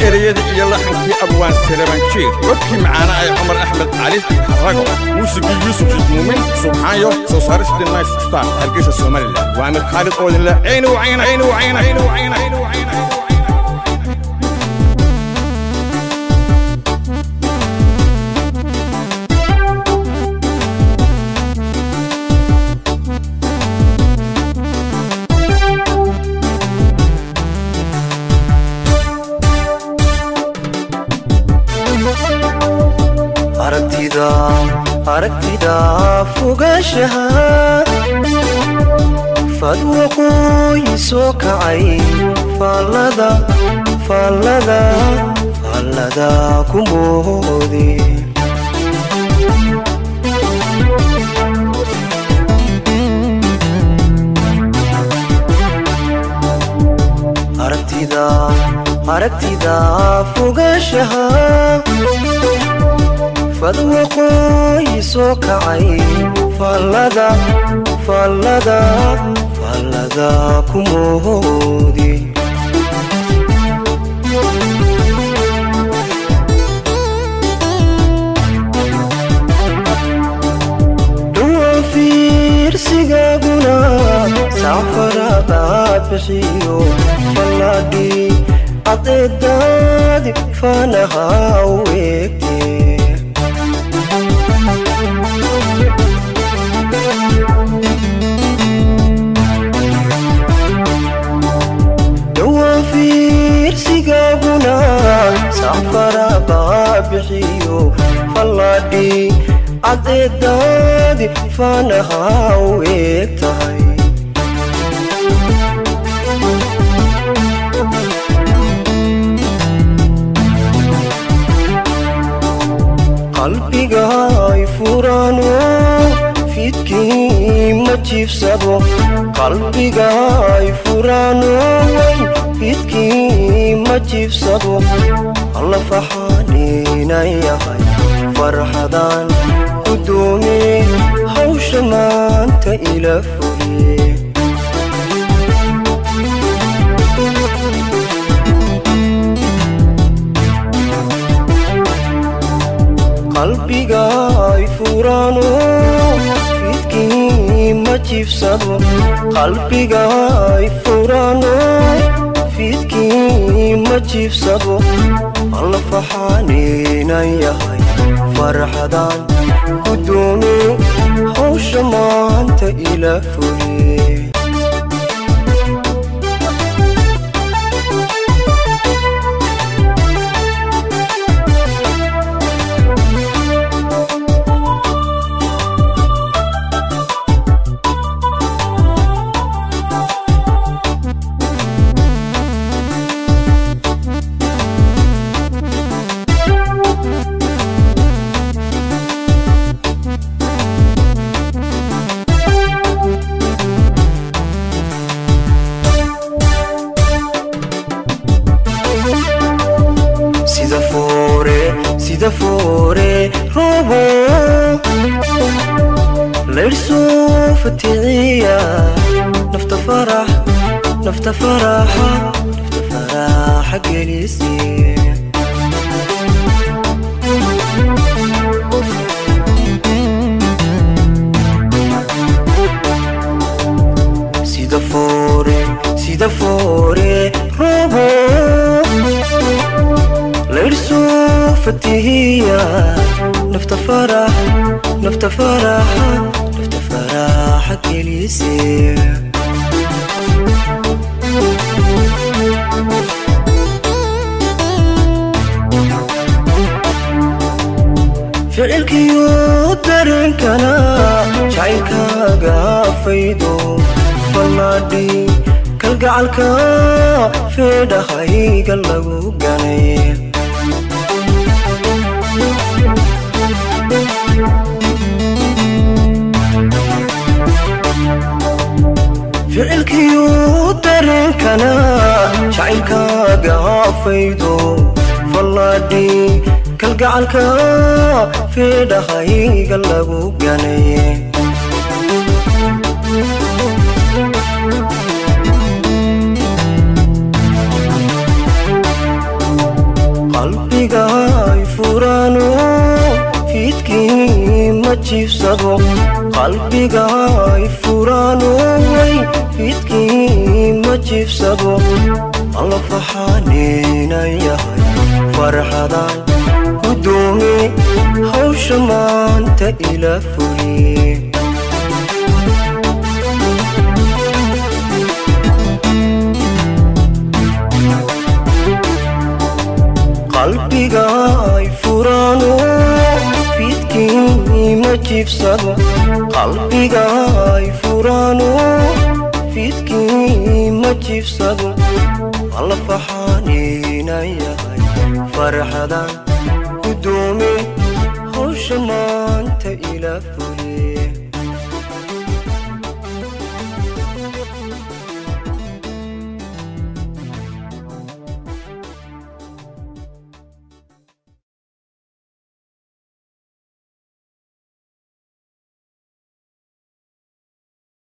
ereyadii iyo laxankii abwaan saleban jiir codkii macaana ay cumar axmed cali rago muusigii yuusuf muumin subxaanyo soo saaristii nice star hargeysa somalilan waa amir khaalid oodinle cayni wacayna cayni wacayna cayni wacayna cayni wacayna aragtida aragtida fogaashaha fad waqooyi soo kacay faallada faallada faallada ku moode aragtida aragtida fogaashaha fad waqooyi soo kacay faallada faallada faallada ku moodi dhowaan fiirsigaaguna safaradaad bixiyo fallaadhii cadeedaadi faanaha u eegtee dhowaan fiirsigaaguna safarabaa bixiyo fallaadhii cadeedaadi faanaha u eeg tahay qalbiga ay furaano fidkii ma jiibsado qalbiga ay furaano fidkii ma jiibsado alla faxaaniinan yahay farxadaan gudoomiye hawsha maanta ila fuliye qalbiga ay furaano fidkii ma jiibsado qalbiga ay furaano fidkii ma jiibsado alla faxaaniinan yahay farxadaan gudoomiye hawsha maanta ila fuliye sida foore sida foore roobo layrsoo faticiya nafta farax nafta faraxa nafta faraxa gelisiye sida foore sida foore roobo layrsoo fatihiya nafta farax nafta faraxa nafta faraxa gelisiye ficilkiyo dareenkana jacaylkaaga faydo fallaadhi kalgacalka feedhahayga lagu ganay ficilkiyo dareenkana jacaylkaaga faydo fallaadhi kalgacalka feedhahayga lagu ganay jiifsado qalbiga ay furaano way fidkii ma jiifsado alla faxaanina yahay farxadan gudoomi hawsha maanta ila fuliye qalbiga ay furaano fidkii ma jiifsado qalbiga ay furaano fidkii ma jiifsado alla faxaanina yahay farxadan gudoomi hawsha maanta ila fuliye